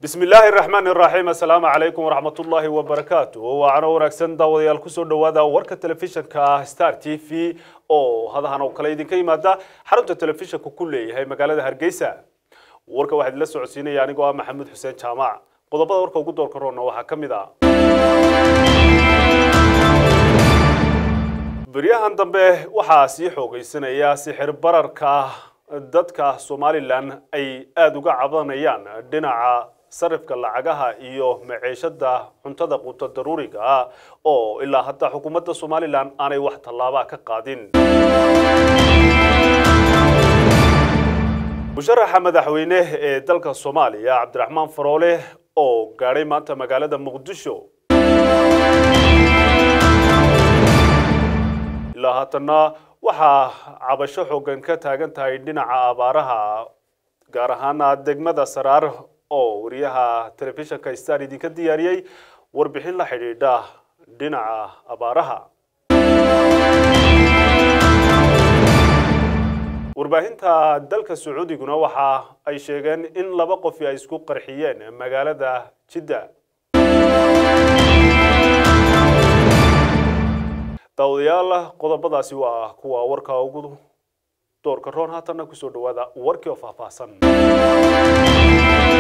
bismi illaahi raxmaan iraxiim assalaamu calaykum waraxmatullaahi wabarakaatu waacano wanaagsan daawadayaal kusoo dhowaada warka telefishinka star t v oo hadahan oo kale idinka yimaada xarunta telefishinka ku leeyahay magaalada hargeysa warka waxaa idinla socodsiinaya anigoo ah maxamuud xuseen jaamac qodobada warka ugu doorka roonna waxaa ka mid ah beryahan dambe waxaa sii xoogaysanaya sixir bararka dadka somalilan ay aada uga cabanayaan dhinaca sarifka lacagaha iyo maciishada cuntada quuta daruuriga ah oo ilaa hadda xukuumadda somalilan aanay wax tallaaba ka qaadin musharaxa madaxweyne ee dalka soomaaliya cabdiraxmaan faroole oo gaadhay maanta magaalada muqdisho ilaa haatanna waxaa cabasho xoogan ka taagan tahay dhinaca abaaraha gaar ahaana degmada saraar oo wariyaha telefishinka star idinka diyaariyey warbixin la xidhiidha dhinaca abaaraha warbaahinta dalka sacuudiguna waxa ay sheegeen in laba qofi ay isku qarxiyeen magaalada jidda daawadayaal qodobadaasi waa kuwa warka ugu doorka roon haatanna kusoo dhawaada warkii oo faahfaahsan